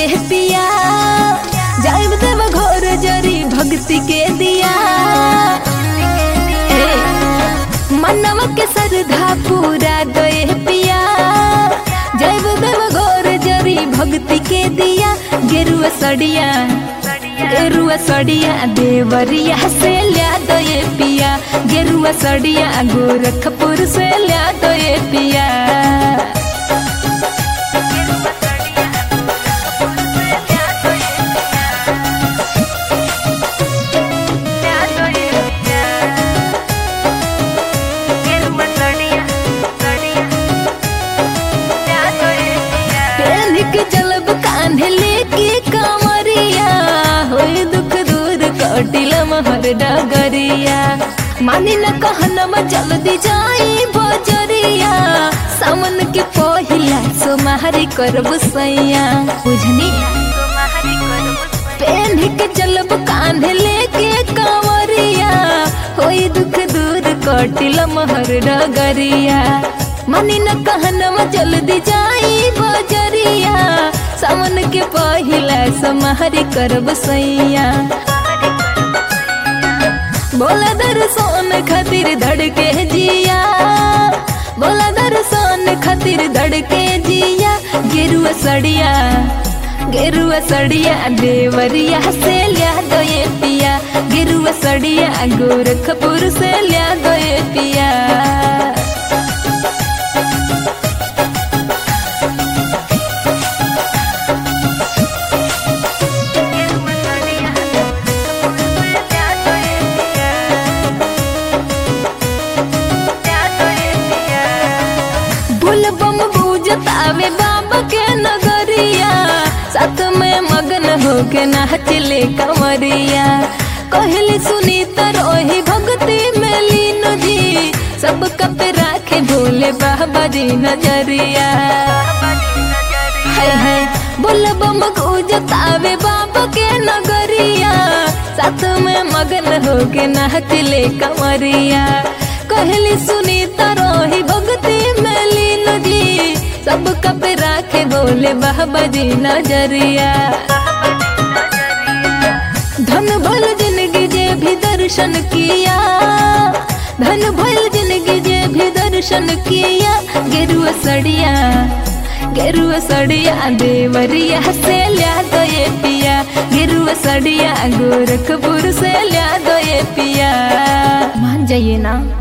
ये पिया जाइब देव घोर जरी भक्ति के दिया ए, मनवा के श्रद्धा पूरा दे पिया जाइब देव घोर जरी भक्ति के दिया गेरुआ सड़िया गेरुआ सड़िया देवरिया से ल्या दो ये पिया गेरुआ सड़िया गोरखपुर से ल्या दो ये पिया पहन के जलब कान्हे लेके कमरिया होई दुख दूर कटिल महर डगरिया मानी न कहनम जल्दी जाई बजरिया सावन के पहिला सोमारी करब सैया बुझनी पहन के जलब कान्हे लेके कमरिया होई दुख दूर कटिल महर डगरिया मनी न कहनम जल्दी जाई बजरिया सावन के पहिला समाहरी करब सैया बोला दर्शन खातिर धड़के जिया बोला दर्शन खातिर धड़के जिया गेरुआ सड़िया गेरुआ सड़िया देवरिया से लिया दो ये पिया गेरुआ सड़िया गोरखपुर से लिया दो ये पिया बुलबम बूझतावे बाबा के नगरिया साथ में मगन होके नाचले कंवरिया कहली सुनी रोही भक्ति में लीन जी सब कप राखे भोले बाबा जी नजरिया है है बुलबम बूझतावे बाबा के नगरिया साथ में मगन होके नाचले कंवरिया कहली सुनी रोही भक्ति में लीन जी सब कप राखे बोले बाबा जी नजरिया धन भल जिंदगी जे भी दर्शन किया धन भल जिंदगी जे भी दर्शन किया गेरुआ सड़िया गेरुआ सड़िया देवरिया से लिया दो ये पिया गेरुआ सड़िया गोरखपुर से लिया दो ये पिया मान जाइए ना